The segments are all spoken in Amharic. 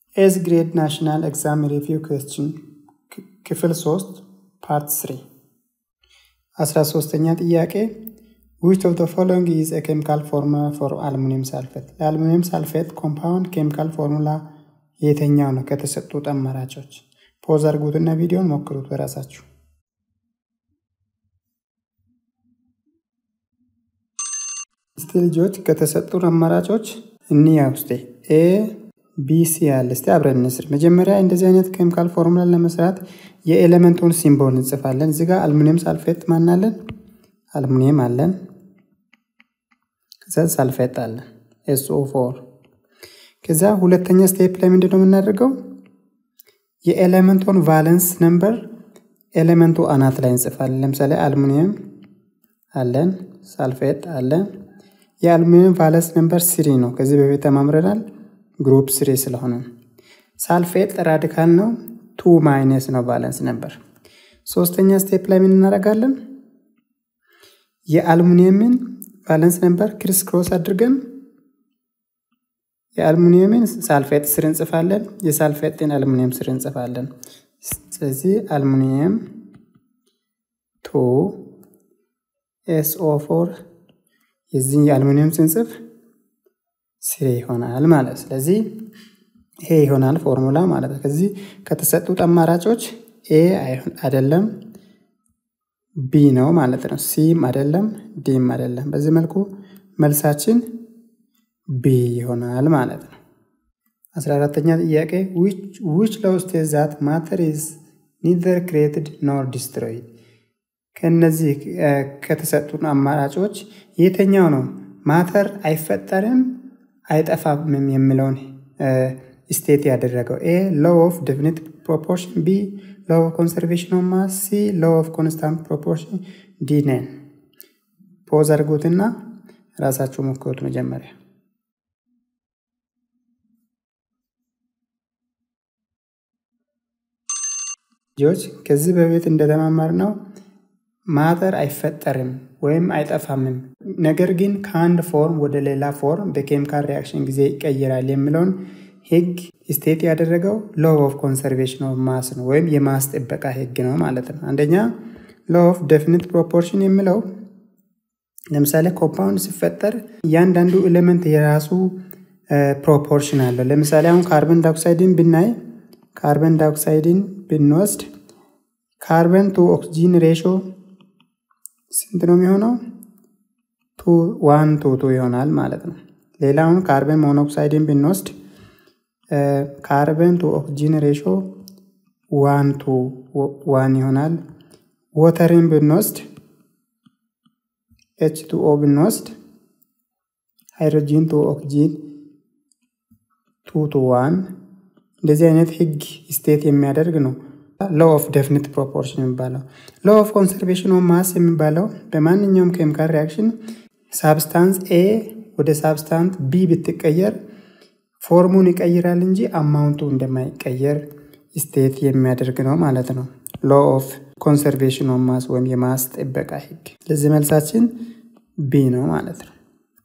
ኤዝ ግሬድ ናሽናል ኤግዛም ሪቪው ኩዌስችን ክፍል 3 ፓርት 3 አስራ ሶስተኛ ጥያቄ ዊች ኦፍ ዘ ፎሎዊንግ ኢዝ ኤ ኬሚካል ፎርሙላ ፎር አልሙኒየም ሳልፌት ለአልሙኒየም ሳልፌት ኮምፓውንድ ኬሚካል ፎርሙላ የተኛው ነው ከተሰጡት አማራጮች ፖዝ አድርጉትና ቪዲዮን ሞክሩት በራሳችሁ እስቲ ልጆች ከተሰጡን አማራጮች እንያ ውስጤ ኤ ቢ ሲ ያለ እስቲ አብረን እንስር መጀመሪያ እንደዚህ አይነት ኬሚካል ፎርሙላ ለመስራት የኤሌመንቱን ሲምቦል እንጽፋለን እዚህ ጋር አልሙኒየም ሳልፌት ማናለን አልሙኒየም አለን ከዛ ሳልፌት አለን ኤስኦ ፎር ከዛ ሁለተኛ ስቴፕ ላይ ምንድን ነው የምናደርገው የኤሌመንቱን ቫለንስ ነምበር ኤሌመንቱ አናት ላይ እንጽፋለን ለምሳሌ አልሙኒየም አለን ሳልፌት አለን የአልሙኒየም ቫለንስ ነምበር ስሪ ነው ከዚህ በፊት ተማምረናል ግሩፕ ስሪ ስለሆነ ሳልፌት ራዲካል ነው ቱ ማይነስ ነው ቫለንስ ነበር ሶስተኛ ስቴፕ ላይ ምን እናደርጋለን የአልሙኒየምን ቫለንስ ነበር ክሪስ ክሮስ አድርገን የአልሙኒየምን ሳልፌት ስር እንጽፋለን የሳልፌትን አልሙኒየም ስር እንጽፋለን ስለዚህ አልሙኒየም ቱ ኤስኦ ፎር የዚህ የአልሙኒየም ስንጽፍ ስሬ ይሆናል ማለት ስለዚህ ይሄ ይሆናል ፎርሙላ ማለት ነው ከዚህ ከተሰጡት አማራጮች ኤ አይደለም ቢ ነው ማለት ነው ሲም አይደለም ዲም አይደለም በዚህ መልኩ መልሳችን ቢ ይሆናል ማለት ነው አስራ አራተኛ ጥያቄ ዊች ለውስጥ ዛት ማተር ኢዝ ኒዘር ክሬትድ ኖር ዲስትሮይድ ከነዚህ ከተሰጡን አማራጮች የተኛው ነው ማተር አይፈጠርም አይጠፋም የሚለውን ስቴት ያደረገው ኤ ሎው ኦፍ ዴፊኒት ፕሮፖርሽን ቢ ሎው ኦፍ ኮንሰርቬሽን ኦፍ ማስ ሲ ሎው ኦፍ ኮንስታንት ፕሮፖርሽን ዲ ነን ፖዝ አድርጉትና ራሳችሁ ሞክሩት መጀመሪያ ልጆች ከዚህ በፊት እንደተማማር ነው ማተር አይፈጠርም ወይም አይጠፋምም ነገር ግን ከአንድ ፎርም ወደ ሌላ ፎርም በኬሚካል ሪያክሽን ጊዜ ይቀይራል የሚለውን ህግ ስቴት ያደረገው ሎ ኦፍ ኮንሰርቬሽን ኦፍ ማስ ነው ወይም የማስ ጥበቃ ህግ ነው ማለት ነው አንደኛ ሎ ኦፍ ዴፊኒት ፕሮፖርሽን የሚለው ለምሳሌ ኮምፓውንድ ሲፈጠር እያንዳንዱ ኤሌመንት የራሱ ፕሮፖርሽን አለው ለምሳሌ አሁን ካርበን ዳይኦክሳይድን ብናይ ካርበን ዳይኦክሳይድን ብንወስድ ካርበን ቱ ኦክሲጂን ሬሾ ስንት ነው የሚሆነው? ቱ ዋን ቱ ቱ ይሆናል ማለት ነው። ሌላውን ካርበን ሞኖክሳይድን ብንወስድ ካርበን ቱ ኦክሲጂን ሬሾ ዋን ቱ ዋን ይሆናል። ወተርን ብንወስድ ኤች ቱ ኦ ብንወስድ ሃይድሮጂን ቱ ኦክሲጂን ቱ ቱ ዋን እንደዚህ አይነት ህግ ስቴት የሚያደርግ ነው። ሎ ኦፍ ዴፊኒት ፕሮፖርሽን የሚባለው ሎ ኦፍ ኮንሰርቬሽን ኦፍ ማስ የሚባለው በማንኛውም ኬሚካል ሪያክሽን ሳብስታንስ ኤ ወደ ሳብስታንት ቢ ብትቀየር ፎርሙን ይቀይራል እንጂ አማውንቱ እንደማይቀየር ስቴት የሚያደርግ ነው ማለት ነው። ሎ ኦፍ ኮንሰርቬሽን ኦፍ ማስ ወይም የማስ ጥበቃ ህግ። ለዚህ መልሳችን ቢ ነው ማለት ነው።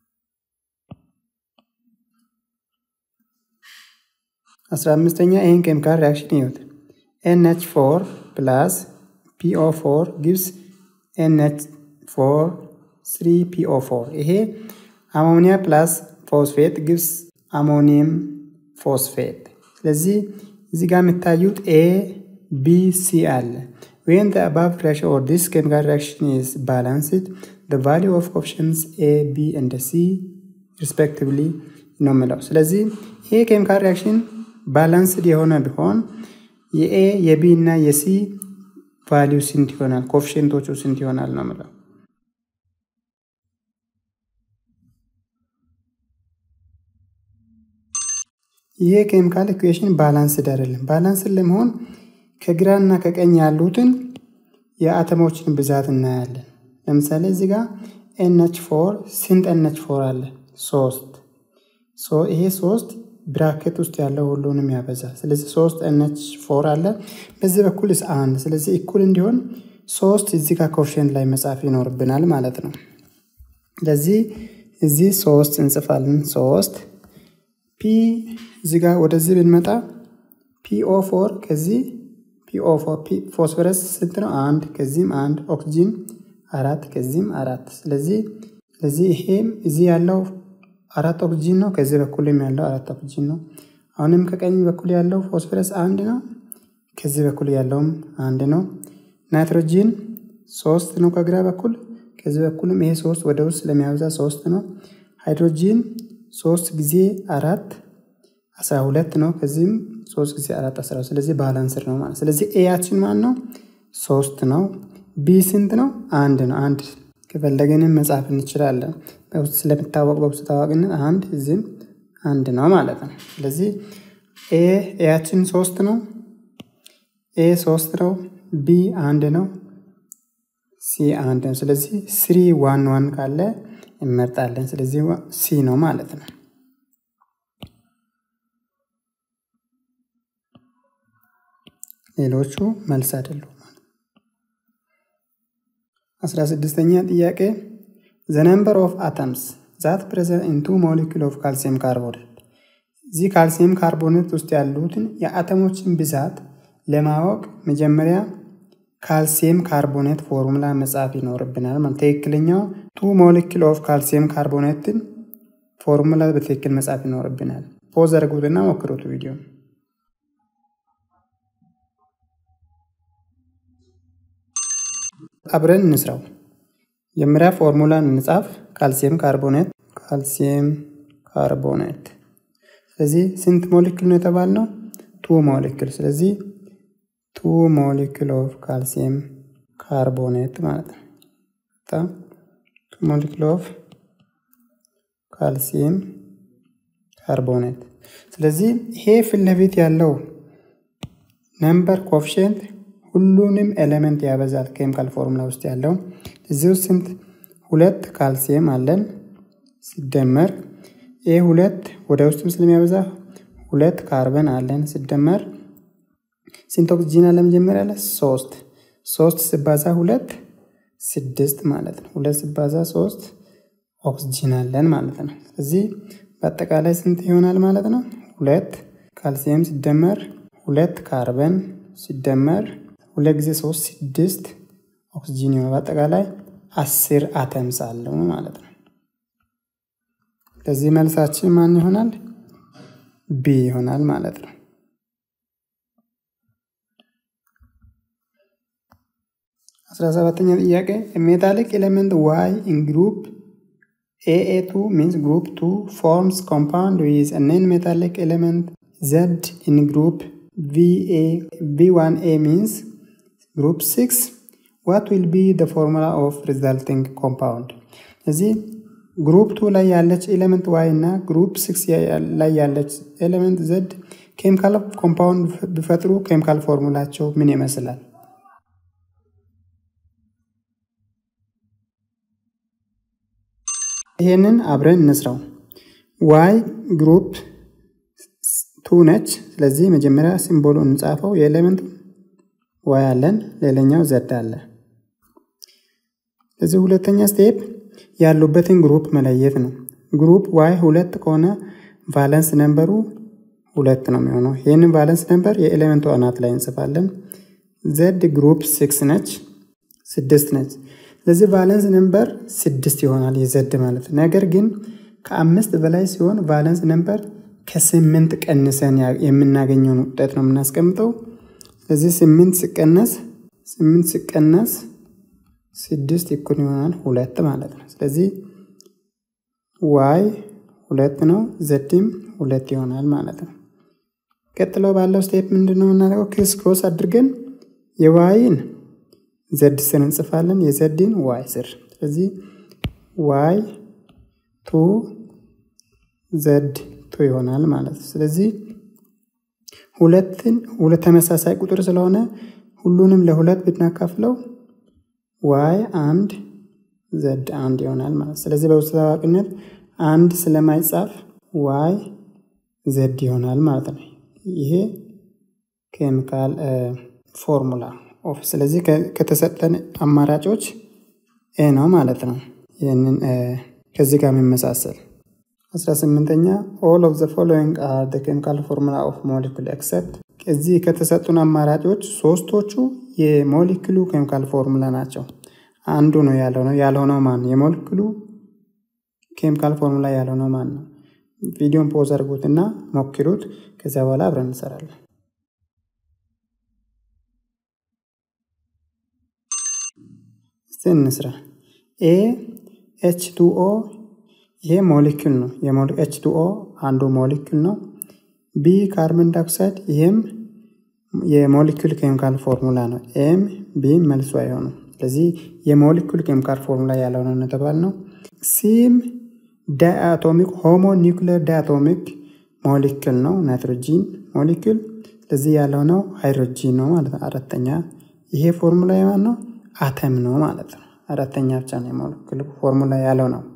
አስራ አምስተኛ ይህን ኬሚካል ሪያክሽን ይዩት። NH4 plus PO4 gives NH4 3PO4 ይሄ አሞኒያ ፕላስ ፎስፌት ግብስ አሞኒየም ፎስፌት ስለዚህ እዚህ ጋር የሚታዩት ኤ ቢ ሲ አለ when the above reaction or this chemical reaction is balanced the value of options A B and C respectively ነው የምለው ስለዚህ ይሄ ኬሚካል ሪያክሽን ባላንስድ የሆነ ቢሆን የኤ የቢ እና የሲ ቫሊዩ ስንት ይሆናል? ኮፊሽንቶቹ ስንት ይሆናል ነው ምለው። ይህ ኬሚካል ኢኩዌሽን ባላንስድ አይደለም። ባላንስድ ለመሆን ከግራ እና ከቀኝ ያሉትን የአተሞችን ብዛት እናያለን። ለምሳሌ እዚህ ጋር ኤንኤች ፎር ስንት ኤንኤች ፎር አለ? ሶስት ይሄ ሶስት ብራኬት ውስጥ ያለው ሁሉንም ያበዛል። ስለዚህ ሶስት ኤንኤች ፎር አለ በዚህ በኩል ስ አንድ ስለዚህ እኩል እንዲሆን ሶስት እዚህ ጋር ኮፊሽንት ላይ መጻፍ ይኖርብናል ማለት ነው። ስለዚህ እዚህ ሶስት እንጽፋለን። ሶስት ፒ እዚህ ጋር ወደዚህ ብንመጣ ፒኦ ፎር ከዚህ ፒኦ ፎር ፎስፈረስ ስንት ነው? አንድ ከዚህም አንድ ኦክሲጂን አራት ከዚህም አራት። ስለዚህ ስለዚህ ይሄም እዚህ ያለው አራት ኦክሲጂን ነው። ከዚህ በኩልም ያለው አራት ኦክሲጂን ነው። አሁንም ከቀኝ በኩል ያለው ፎስፈረስ አንድ ነው። ከዚህ በኩል ያለውም አንድ ነው። ናይትሮጂን ሶስት ነው ከግራ በኩል ከዚህ በኩልም ይሄ ሶስት ወደ ውስጥ ስለሚያበዛ ሶስት ነው። ሃይድሮጂን ሶስት ጊዜ አራት አስራ ሁለት ነው። ከዚህም ሶስት ጊዜ አራት አስራ ስለዚህ ባላንስር ነው ማለት ስለዚህ ኤያችን ማን ነው? ሶስት ነው። ቢ ስንት ነው? አንድ ነው። አንድ ከፈለገንም መጻፍ እንችላለን። በውስጥ ስለሚታወቅ በውስጥ ታዋቂነት አንድ እዚህም አንድ ነው ማለት ነው። ስለዚህ ኤ ኤያችን ሶስት ነው። ኤ ሶስት ነው። ቢ አንድ ነው። ሲ አንድ ነው። ስለዚህ ስሪ ዋን ዋን ካለ እንመርጣለን። ስለዚህ ሲ ነው ማለት ነው። ሌሎቹ መልስ አይደሉም። አስራ ስድስተኛ ጥያቄ ዘ ነምበር ኦፍ አተምስ ዛት ፕሬዘንት ኢን ቱ ሞሊኪል ኦፍ ካልሲየም ካርቦኔት እዚህ ካልሲየም ካርቦኔት ውስጥ ያሉትን የአተሞችን ብዛት ለማወቅ መጀመሪያ ካልሲየም ካርቦኔት ፎርሙላ መጻፍ ይኖርብናል። ማለት ትክክለኛው ቱ ሞሊኪል ኦፍ ካልሲየም ካርቦኔትን ፎርሙላ በትክክል መጻፍ ይኖርብናል። ፖዝ አድርጉትና ሞክሩት ቪዲዮ አብረን እንስራው። መጀመሪያ ፎርሙላን እንጻፍ። ካልሲየም ካርቦኔት ካልሲየም ካርቦኔት። ስለዚህ ስንት ሞሊክል ነው የተባልነው? ቱ ሞሊክል። ስለዚህ ቱ ሞሊክል ኦፍ ካልሲየም ካርቦኔት ማለት ነው። ቱ ሞሊክል ኦፍ ካልሲየም ካርቦኔት። ስለዚህ ይሄ ፊት ለፊት ያለው ነምበር ኮፍሽንት ሁሉንም ኤሌመንት ያበዛል። ኬሚካል ፎርሙላ ውስጥ ያለው እዚህ ውስጥ ስንት ሁለት ካልሲየም አለን ሲደመር ይህ ሁለት ወደ ውስጥም ስለሚያበዛ ሁለት ካርበን አለን ሲደመር ስንት ኦክሲጂን አለ መጀመሪያ ላይ ሶስት ሶስት ሲባዛ ሁለት ስድስት ማለት ነው። ሁለት ሲባዛ ሶስት ኦክሲጂን አለን ማለት ነው። ስለዚህ በአጠቃላይ ስንት ይሆናል ማለት ነው? ሁለት ካልሲየም ሲደመር ሁለት ካርበን ሲደመር ሁለት ጊዜ ሶስት ስድስት ኦክሲጂን ይሆናል። በአጠቃላይ አስር አተምስ አለው ማለት ነው። ለዚህ መልሳችን ማን ይሆናል? ቢ ይሆናል ማለት ነው። አስራ ሰባተኛ ጥያቄ ሜታሊክ ኤሌመንት ዋይ ኢን ግሩፕ ኤኤ2 ሚንስ ግሩፕ 2 ፎርምስ ኮምፓውንድ ዊዝ ነን ሜታሊክ ኤሌመንት ዘድ ኢን ግሩፕ ቪ1ኤ ሚንስ ግሩፕ 6 ዋት ዊል ቢ ደ ፎርሙላ ኦፍ ሪዛልቲንግ ኮምፓውንድ። እዚህ ግሩፕ ቱ ላይ ያለች ኤሌመንት ዋይ እና ግሩፕ ሲክስ ላይ ያለች ኤሌመንት ዘድ ኬሚካል ኮምፓውንድ ቢፈጥሩ ኬሚካል ፎርሙላቸው ምን ይመስላል? ይሄንን አብረን እንስራው። ዋይ ግሩፕ ቱ ነች። ስለዚህ መጀመሪያ ሲምቦሉ እንጻፈው። የኤሌመንቱ ዋይ አለን፣ ሌላኛው ዘድ አለ። ስለዚህ ሁለተኛ ስቴፕ ያሉበትን ግሩፕ መለየት ነው። ግሩፕ ዋይ ሁለት ከሆነ ቫለንስ ነምበሩ ሁለት ነው የሚሆነው። ይህንን ቫለንስ ነምበር የኤሌመንቱ አናት ላይ እንጽፋለን። ዘድ ግሩፕ ሲክስ ነች፣ ስድስት ነች። ስለዚህ ቫለንስ ነምበር ስድስት ይሆናል የዘድ ማለት ነገር ግን ከአምስት በላይ ሲሆን ቫለንስ ነምበር ከስምንት ቀንሰን የምናገኘውን ውጤት ነው የምናስቀምጠው። ስለዚህ ስምንት ሲቀነስ ስምንት ሲቀነስ ስድስት እኩል ይሆናል ሁለት ማለት ነው። ስለዚህ ዋይ ሁለት ነው፣ ዘድም ሁለት ይሆናል ማለት ነው። ቀጥሎ ባለው ስቴፕ ምንድን ነው የምናደርገው? ክሪስ ክሮስ አድርገን የዋይን ዘድ ስር እንጽፋለን፣ የዘድን ዋይ ስር። ስለዚህ ዋይ ቱ ዘድ ቱ ይሆናል ማለት ነው። ስለዚህ ሁለትን ሁለት ተመሳሳይ ቁጥር ስለሆነ ሁሉንም ለሁለት ብናካፍለው ዋይ አንድ ዘድ አንድ ይሆናል ማለት ስለዚህ በውስጥ ታዋቂነት አንድ ስለማይጻፍ ዋይ ዘድ ይሆናል ማለት ነው። ይሄ ኬሚካል ፎርሙላ ኦፍ ስለዚህ ከተሰጠን አማራጮች ኤ ነው ማለት ነው። ይህንን ከዚህ ጋር የሚመሳሰል አስራ ስምንተኛ ኦል ኦፍ ዘ ፎሎዊንግ አር ዘ ኬሚካል ፎርሙላ ኦፍ ሞሊኩል ኤክሰፕት እዚህ ከተሰጡን አማራጮች ሶስቶቹ የሞሊክሉ ኬሚካል ፎርሙላ ናቸው። አንዱ ነው ያልሆነው ያልሆነው ማን ነው? የሞሊክሉ ኬሚካል ፎርሙላ ያልሆነው ማን ነው? ቪዲዮን ፖዝ አድርጉትና ሞክሩት። ከዚያ በኋላ አብረን እንሰራለን። እስቲ እንስራ። ኤ ኤች ቱ ኦ ይሄ ሞሊክል ነው። ኤች ቱ ኦ አንዱ ሞሊክል ነው። ቢ ካርቦን ዳይኦክሳይድ ይህም የሞሊኩል ኬሚካል ፎርሙላ ነው። ኤም ቢ መልሱ አይሆኑ። ስለዚህ የሞሊኩል ኬሚካል ፎርሙላ ያልሆነ ነጥባል ነው። ሲም ዳይአቶሚክ ሆሞ ኒውክሌር ዳይአቶሚክ ሞሊክል ነው፣ ናይትሮጂን ሞሊክል። ስለዚህ ያልሆነው ሃይድሮጂን ነው ማለት ነው። አራተኛ ይሄ ፎርሙላ የማን ነው? አተም ነው ማለት ነው። አራተኛ ብቻ ነው የሞሊኩል ፎርሙላ ያለው ነው።